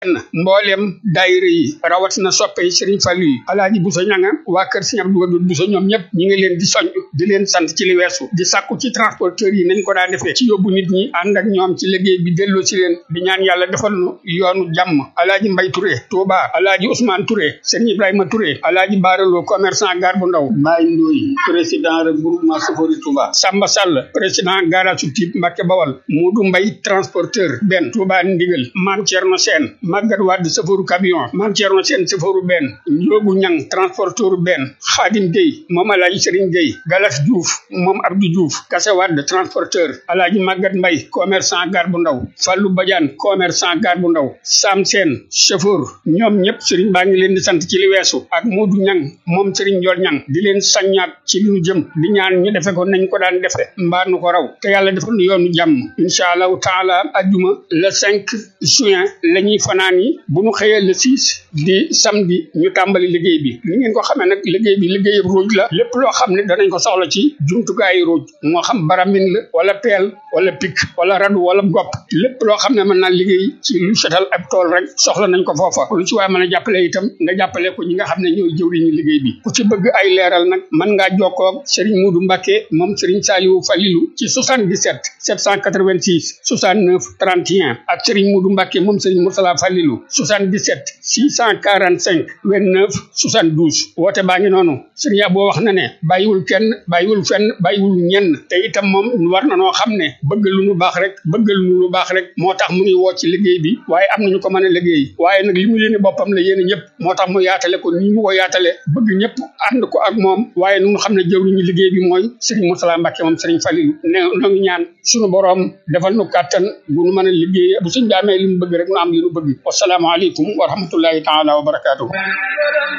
mboolem daayira yi rawatina soppe yi Serigne Fallou yi alaaji Bousso ñanga waa kër Serigne Abdou Wadoud Bousso ñoom ñëpp ñi ngi leen di soñ di leen sant ci li weesu di sàkku ci transporteurs yi nañ ko daa defee ci yóbbu nit ñi ànd ak ñoom ci liggéey bi delloo si leen di ñaan yàlla defal nu yoonu jàmm alaaji Mbay Touré Touba alaaji Ousmane Touré Serigne Ibrahima Touré alaaji Baaraloo commerçant gare bu ndaw Mbaye Ndoye président regroupement Sofori Touba Samba Sall président garage Typ Mbacke Bawal Modou Mbay transporteur benn Touba Ndigal Mame Thierno Sène Maguette Wade safaru camion Mame Thierno Sène safaru benn Ndiogu Ñang transporteur benn Khadim Gueye moom alaaji Serigne Gueye Galas Diouf moom Abdou Diouf Kasse Wade transporteur alaaji Maguette Mbay commerçant gare bu ndaw Fallou Badiane commerçant gare bu ndaw Sam Sène chauffeur ñoom ñëpp Serigne baa ngi leen di sant ci li weesu ak Modou Ñang moom Serigne Ndiol Ñang di leen saññaat ci li ñu jëm di ñaan ñu defe ko nañ ko daan defe mbaa nu ko raw te yàlla defal nu yoonu jàmm incha allahu taala ajjuma le 5 juin la ñuy fanaan yi bu ñu xëyee le 6 di samedi ñu tàmbali liggéey bi ni ngeen ko xamee nag liggéey bi liggéey ruuj la lépp loo xam ne danañ ko soxla ci jumtukaayu ruuj moo xam baramin la wala peel wala pik wala radu wala gopp lépp loo xam ne mën naa liggéey ci lu setal ab tool rek soxla nañ ko foofa lu ci waaye mën a jàppale itam nga jàppale ko ñi nga xam ne ñooy jëwriñu liggéey bi ku ci bëgg ay leeral nag mën ngaa jokkoo ak Serigne Moudou Mbacké moom Serigne Saliou Falilou ci 77 786 69 31 ak Serigne Moudou Mbacké moom Serigne Moursala Falilou 77 645 29 72 woote baa ngi noonu Serigne Abo wax na ne bàyyiwul kenn bàyyiwul fenn bàyyiwul ñenn te itam moom war na noo xam ne bëgg lu nu baax rek bëgg lu nu baax rek moo tax mu ngi woo ci liggéey bi waaye am nañu ko mën a liggéey waaye nag li mu yéene boppam la yéene ñëpp moo tax mu yaatale ko ni mu ko yaatale bëgg ñëpp ànd ko ak moom waaye nu xam ne jëwriñu liggéey bi mooy Serigne Moursala Mbacké moom Serigne Falilou ne noo ngi ñaan suñu boroom defal nu kàttan bu nu mën a liggéey bu suñ daamee li mu bëgg rek nu am li nu bëgg wasalaamaaleykum wa rahmatullahi taala wa barakaatuhu